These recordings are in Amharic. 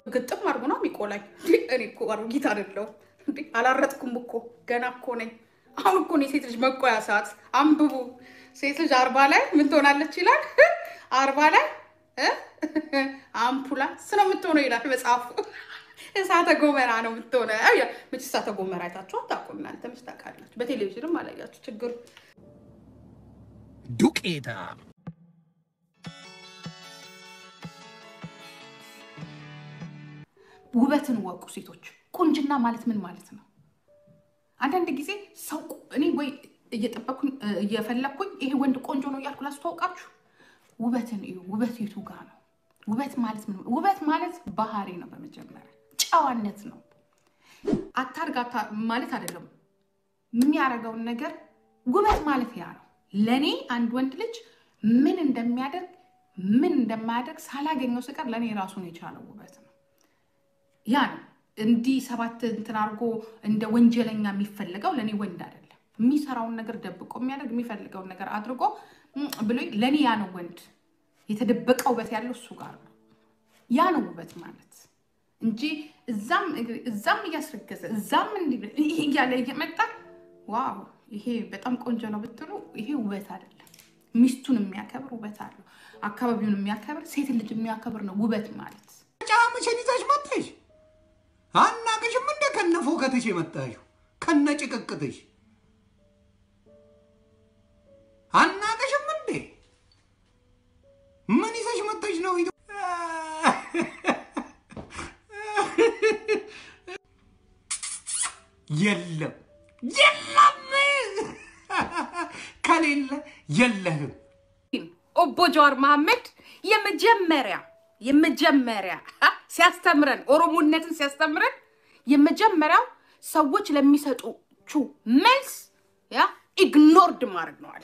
ግጥም አድርጎ ነው የሚቆላኝ። እኔ እኮ አሮጊት አይደለሁም እንዴ አላረጥኩም እኮ ገና እኮ ነኝ። አሁን እኮ ነው የሴት ልጅ መቆያ ሰዓት። አንብቡ። ሴት ልጅ አርባ ላይ ምን ትሆናለች ይላል። አርባ ላይ እ አምፑላንስ ነው የምትሆነው ይላል መጽሐፉ። እሳተ ጎመራ ነው የምትሆነው። መቼ እሳተ ጎመራ አይታችሁ አታውቁም እናንተ? መች ታውቃላችሁ? በቴሌቪዥንም አላያችሁ። ችግሩ ዱቄታ ውበትን ወቁ ሴቶች። ቁንጅና ማለት ምን ማለት ነው? አንዳንድ ጊዜ ሰው እኔ ወይ እየጠበኩኝ እየፈለግኩኝ ይሄ ወንድ ቆንጆ ነው እያልኩ ላስተዋውቃችሁ። ውበትን እዩ። ውበት የቱ ጋር ነው? ውበት ማለት ምን? ውበት ማለት ባህሪ ነው። በመጀመሪያ ጨዋነት ነው። አታርግ ማለት አይደለም። የሚያደርገውን ነገር ውበት ማለት ያ ነው። ለእኔ አንድ ወንድ ልጅ ምን እንደሚያደርግ ምን እንደማያደርግ ሳላገኘው ስቀር ለእኔ ራሱን የቻለው ውበት ነው። ያ ነው እንዲህ ሰባት እንትን አድርጎ እንደ ወንጀለኛ የሚፈልገው ለእኔ ወንድ አይደለም። የሚሰራውን ነገር ደብቆ የሚያደርግ የሚፈልገውን ነገር አድርጎ ብሎ ለእኔ ያ ነው ወንድ። የተደበቀ ውበት ያለው እሱ ጋር ነው። ያ ነው ውበት ማለት እንጂ እዛም እያስረገዘ እዛም ይሄ እያለ እየመጣ ዋው ይሄ በጣም ቆንጆ ነው ብትሉ ይሄ ውበት አይደለም። ሚስቱን የሚያከብር ውበት አለው። አካባቢውን የሚያከብር ሴት ልጅ የሚያከብር ነው ውበት ማለት። ጫምሽን ይዘሽ መጥተሽ አናቅሽም እንደ ከነ ፎከትሽ የመጣሽው ከነ ጭቅቅትሽ አናቅሽም እንዴ? ምን ይዘሽ መጥተሽ ነው? የለም የለም፣ ከሌለ የለህም። ኦቦ ጀዋር መሐመድ የመጀመሪያ የመጀመሪያ ሲያስተምረን ኦሮሞነትን ሲያስተምረን የመጀመሪያው ሰዎች ለሚሰጡቹ መልስ ያ ኢግኖርድ ማድረግ ነው አለ።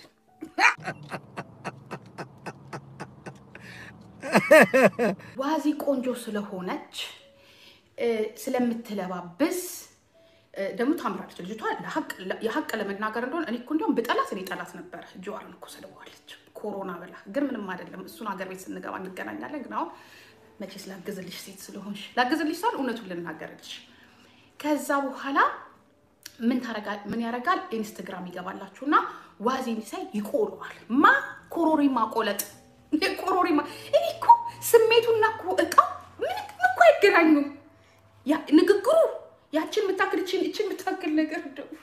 ዋዚ ቆንጆ ስለሆነች ስለምትለባብስ ደግሞ ታምራለች ልጅቷ። የሀቅ ለመናገር እንደሆነ እኔ እኮ እንዲያውም ብጠላት እኔ ጠላት ነበረ። ጀዋርን እኮ ሰድበዋለች ኮሮና ብላ። ግን ምንም አይደለም። እሱን ሀገር ቤት ስንገባ እንገናኛለን። ግን አሁን መቼስ ላግዝልሽ ሴት ስለሆንሽ ላግዝልሽ ሳል እውነቱን ልናገርልሽ። ከዛ በኋላ ምን ታረጋል? ምን ያደርጋል? ኢንስትግራም ይገባላችሁና ዋዜን ሳይ ይቆለዋል። ማ ኮሮሪማ ቆለጥ ኮሮሪማ። እኔ እኮ ስሜቱና እኮ እቃው ምን እኮ አይገናኙም። ንግግሩ ያችን የምታክል እችን እችን የምታክል ነገር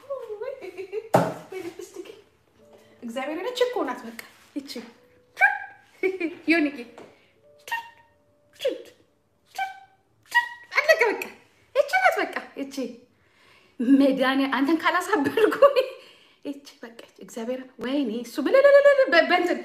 እግዚአብሔር ነች እኮ ናት። በቃ ይቺ ዮኒጌ አለቀ። በቃ ይቺ ናት። በቃ ይቺ መድኃኒያ አንተን ካላሳበድኩ ይቺ በቃ እግዚአብሔር ወይኔ እሱ ብለለለለ በእንትን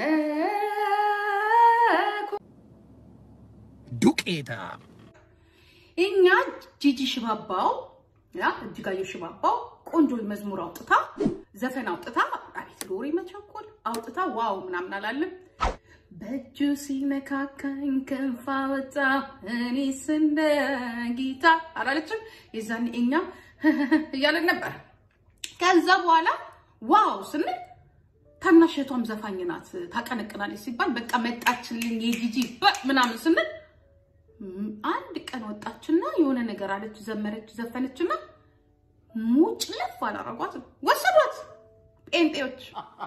ዱቄታ እኛ ጂጂ ሽባባው ያ እጅጋየሁ ሽባባው ቆንጆ መዝሙር አውጥታ ዘፈን አውጥታ አቤት ሎሪ መቸኮል አውጥታ ዋው ምናምን አላለም። በእጁ ሲነካካኝ ክንፍ አወጣ እኔስ እንደ ጊታ አላለችም። የዛኔ እኛ እያለን ነበር። ከዛ በኋላ ዋው ስንል ታናሽ እህቷም ዘፋኝ ናት ታቀነቅናለች ሲባል በቃ መጣችልኝ የጂጂ ምናምን ስንል አንድ ቀን ወጣችና የሆነ ነገር አለች፣ ዘመረች፣ ዘፈነችና ሙጭ ለፍ አላረጓትም፣ ወሰዷት ጴንጤዎች።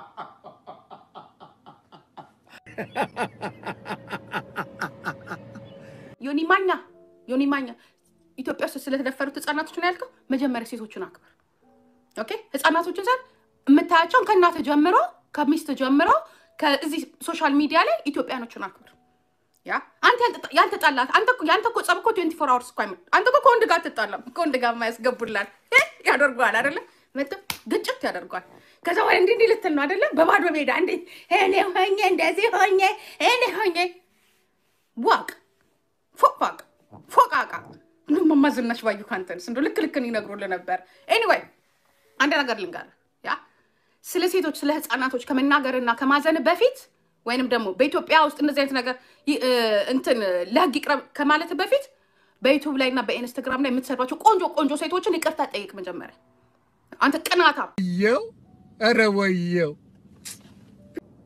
ዮኒ ማኛ ዮኒ ማኛ ኢትዮጵያ ውስጥ ስለተደፈሩት ህፃናቶች ነው ያልከው። መጀመሪያ ሴቶችን አክብር። ኦኬ ህፃናቶችን ሳል የምታያቸውን ከእናት ጀምሮ ከሚስት ጀምሮ ከዚህ ሶሻል ሚዲያ ላይ ኢትዮጵያኖችን አክብር። ያ አንተ ያልተጣላት አንተ ያንተ እኮ ጸብ እኮ 24 አወርስ እኮ አይመ አንተ እኮ ከወንድ ጋር አትጣላም። ከወንድ ጋር የማያስገቡላል ያደርገዋል አይደለ? መጥቶ ግጭት ያደርገዋል። ከዛ ወይ እንዲህ እንዲህ ልትል ነው አይደለ? በባዶ ሜዳ እንዴ እኔ ሆኜ እንደዚህ ሆኜ እኔ ሆኜ ዋቅ ፎቅ ፎቃቃ ማማ ዝናሽ ባዩ ካንተንስ እንደው ልክ ልክን ይነግሩልህ ነበር። ኤኒዌይ አንድ ነገር ልንገርህ፣ ያ ስለ ሴቶች ስለ ህፃናቶች ከመናገርና ከማዘን በፊት ወይንም ደግሞ በኢትዮጵያ ውስጥ እንደዚህ አይነት ነገር እንትን ለህግ ይቅረብ ከማለት በፊት በዩቱብ ላይ እና በኢንስታግራም ላይ የምትሰዷቸው ቆንጆ ቆንጆ ሴቶችን ይቅርታ ጠይቅ መጀመሪያ። አንተ ቅናታ ወየው፣ ኧረ ወየው፣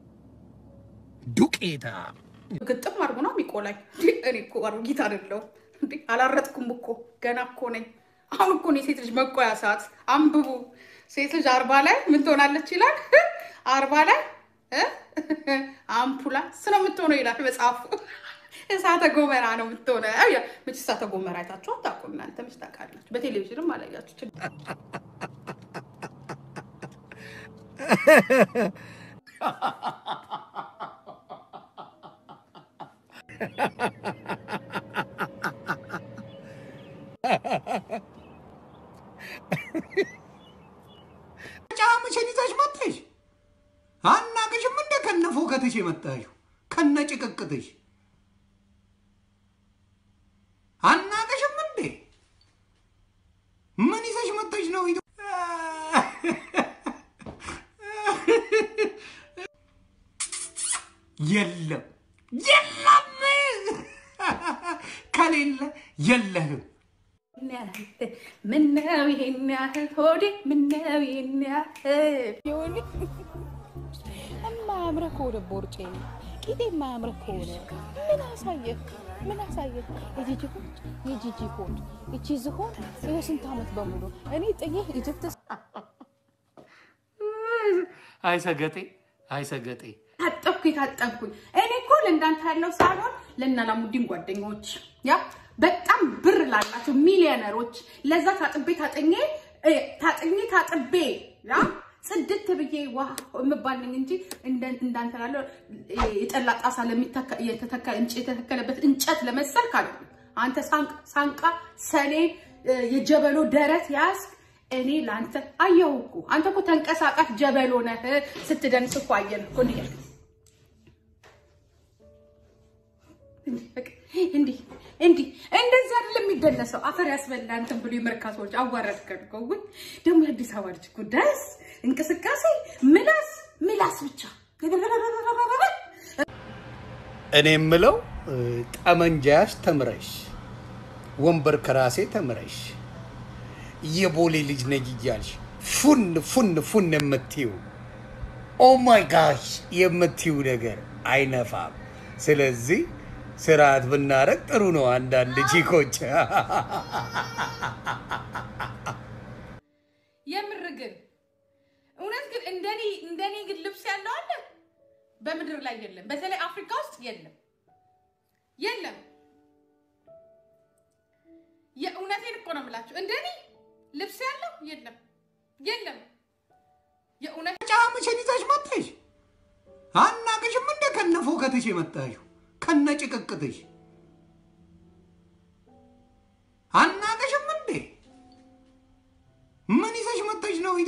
ዱቄታ ግጥም አድርጎ ነው የሚቆላኝ። እኔ እኮ አሮጊት አይደለሁም እንዴ አላረጥኩም እኮ ገና እኮ ነኝ። አሁን እኮ ነው የሴት ልጅ መቆያ ሰዓት። አንብቡ። ሴት ልጅ አርባ ላይ ምን ትሆናለች ይላል። አርባ ላይ እ አምፑላንስ ነው የምትሆነው ይላል መጽሐፉ። እሳተ ጎመራ ነው የምትሆነው። መች እሳተ ጎመራ አይታችሁ አታውቁም እናንተ። መች ታውቃላችሁ? በቴሌቪዥንም አላያችሁ። ጫምሽን ይዘሽ መጥተሽ አናቅሽም እንደ ከነ ፎከትሽ የመጣሽው ከነ ጭቅቅትሽ አናቅሽም እንዴ? ምን ይዘሽ መጥተሽ ነው? የለም የለም፣ ከሌለ የለህም። ምነው ይሄን ያህል ሆዴ ምነው ይሄን ያህል የሆነ የማያምረህ ከሆነ ቦርጬ ነው ቂጤ የማያምረህ ከሆነ ምን አሳየህ? ምን አሳየህ? የጂጂ ሆድ የጂጂ ሆድ እቺ ዝሆን ይኸው ስንት ዓመት በሙሉ እኔ ጥዬህ ኢጅፕት አይሰገጤ አይሰገጤ ታጠብኩ የታጠብኩኝ እኔ እኮ ለእንዳንተ ያለው ሳይሆን ለእናላሙዲን ጓደኞች ያ በጣም ብር ላላቸው ሚሊዮነሮች ለዛ ታጥቤ ታጥኜ ታጥኜ ታጥቤ ያ ጽድት ብዬ ዋ የምባል ነኝ እንጂ እንዳንተ ላለው የጠላ ጣሳ የተተከለበት እንጨት ለመሰል ካለ አንተ ሳንቃ ሰኔ የጀበሎ ደረት ያዝክ። እኔ ለአንተ አየሁ እኮ አንተ እኮ ተንቀሳቃሽ ጀበሎ ነህ። ስትደንስ እኮ አየን እኮ እንዲህ እንዲህ እንዲህ እንደዚህ አይደለም የሚደነሰው። አፈር ያስበላ እንትን ብሎ የመርካቶ ሰዎች አዋረድከን እኮ። ውይ ደግሞ የአዲስ አበባ ልጅ እኮ ደስ እንቅስቃሴ ምላስ ምላስ ብቻ እኔ የምለው ጠመንጃያሽ ተምረሽ ወንበር ከራሴ ተምረሽ የቦሌ ልጅ ነኝ እያልሽ ፉን ፉን ፉን የምትይው ኦ ማይ ጋሽ የምትይው ነገር አይነፋም። ስለዚህ ስርዓት ብናረግ ጥሩ ነው። አንዳንድ ቺኮች የምር ግን እውነት ግን እንደኔ እንደኔ ግን ልብስ ያለው አለ በምድር ላይ የለም። በተለይ አፍሪካ ውስጥ የለም የለም። የእውነቴን እኮ ነው የምላችሁ። እንደኔ ልብስ ያለው የለም የለም። የእውነት ጫምሽን ይዘሽ መጥተሽ አናቅሽም እንደ ከነ ፎከትሽ የመጣሽው ከነ ጭቅቅትሽ አናቅሽም እንዴ? ምን ይዘሽ መጥተሽ ነው?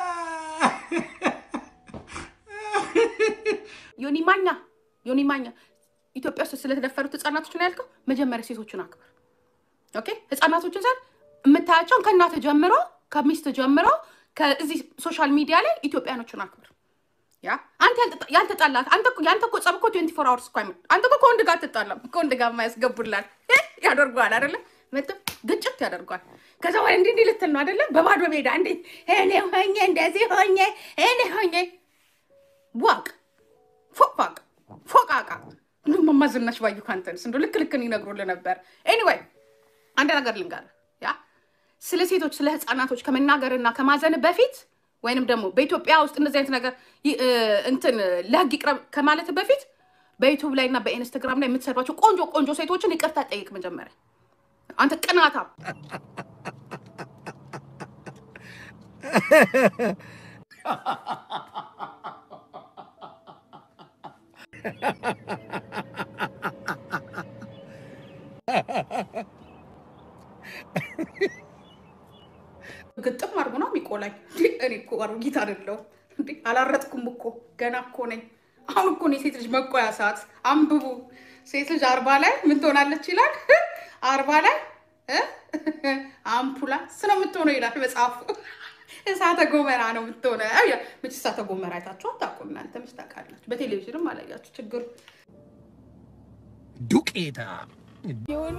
ዮኒ ማኛ ዮኒ ማኛ ኢትዮጵያ ውስጥ ስለተደፈሩት ህጻናቶች ነው ያልከው። መጀመሪያ ሴቶችን አክብር። ኦኬ ህጻናቶችን ዘር የምታያቸውን ከእናትህ ጀምሮ ከሚስት ጀምሮ ከዚህ ሶሻል ሚዲያ ላይ ኢትዮጵያኖችን አክብር። ያ አንተ ያልተጣላት አንተ እኮ ያንተ እኮ ጸብ እኮ 24 አወርስ እኮ አይመጣም። አንተ እኮ ከወንድ ጋር አትጣላም። ከወንድ ጋር የማያስገቡላል ያደርጓል አይደለ? መጥቶ ግጭት ያደርጓል። ከዛ ወይ እንዲህ እንዲህ ልትል ነው አይደለ? በባዶ ሜዳ እንዴ እኔ ሆኜ እንደዚህ ሆኜ እኔ ሆኜ ዋቅ ፎቅ ፎቃቃ እንዱ መማዝናሽ ባዩ ካንተንስ እንዱ ልክ ልክን ይነግሩልህ ነበር። ኤኒዌይ አንድ ነገር ልንገርህ፣ ያ ስለ ሴቶች ስለ ህፃናቶች ከመናገርና ከማዘን በፊት ወይንም ደግሞ በኢትዮጵያ ውስጥ እንደዚህ አይነት ነገር እንትን ለህግ ይቅረብ ከማለት በፊት በዩቱብ ላይ እና በኢንስታግራም ላይ የምትሰሯቸው ቆንጆ ቆንጆ ሴቶችን ይቅርታ ጠይቅ መጀመሪያ። አንተ ቅናታም ግጥም አድርጎ ነው የሚቆላኝ። እኔ እኮ አሮጊት አይደለሁም እንዴ አላረጥኩም እኮ ገና እኮ ነኝ። አሁን እኮ ነው የሴት ልጅ መቆያ ሰዓት። አንብቡ። ሴት ልጅ አርባ ላይ ምን ትሆናለች ይላል። አርባ ላይ አምፑላንስ ነው የምትሆነው ይላል መጽሐፉ። እሳተ ጎመራ ነው የምትሆነው። መች እሳተ ጎመራ አይታችሁ አታውቁም እናንተ። መች ታውቃላችሁ? በቴሌቪዥንም አላያችሁ። ችግሩ ዱቄታ የሆነ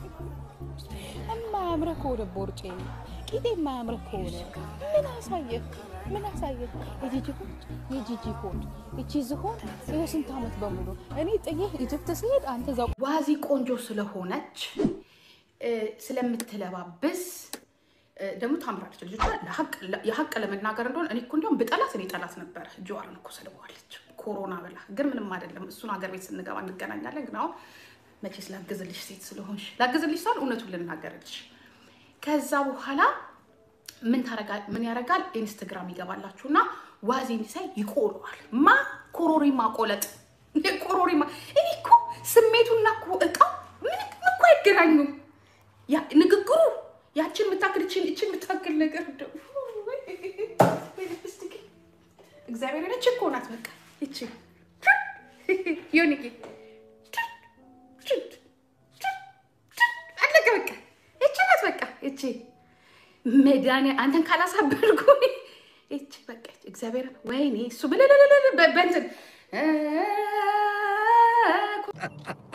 የማያምረህ ከሆነ ቦርጬ ነው ቂጤ የማያምረህ ከሆነ ምን አሳየህ? ምን አሳየህ? የጂጂ ሆድ የጂጂ ሆድ እቺ ዝሆን ይኸው ስንት ዓመት በሙሉ እኔ ጥዬህ ኢጅፕት ስሄድ አንተ እዛው ዋዚ ቆንጆ ስለሆነች ስለምትለባብስ እ፣ ደግሞ ታምራለች። ልጅቷ ለሀቅ- የሀቅ ለመናገር እንደሆነ እኔ እኮ እንዲያውም ብጠላት እኔ ጠላት ነበረ። ጀዋርን እኮ ሰድበዋለች ኮሮና ብላ፣ ግን ምንም አይደለም። እሱን ሀገር ቤት ስንገባ እንገናኛለን። ግን አሁን መቼስ ላግዝልሽ ሴት ስለሆንሽ ላግዝልሽ ሳል እውነቱን ልናገርልሽ። ከዛ በኋላ ምን ታረጋ- ምን ያደርጋል? ኢንስትግራም ይገባላችሁና ዋዜ እንዲሳይ ይቆለዋል። ማ ኮሮሪማ ቆለጥ ኮሮሪማ። እኔ እኮ ስሜቱና እኮ እቃው ምን እኮ አይገናኙም። ያ ንግግሩ ያችን የምታክል እችን እችን የምታክል ነገር እንደው ወይ ልፕስቲክ እግዚአብሔር ነች እኮ ናት። በቃ እቺ ዮኒጌ አለቀ። በቃ እቺ ናት። በቃ እቺ መድኃኒያ አንተን ካላሳበድኩ እቺ በቃ እግዚአብሔር ወይኔ እሱ ብለለለለ በእንትን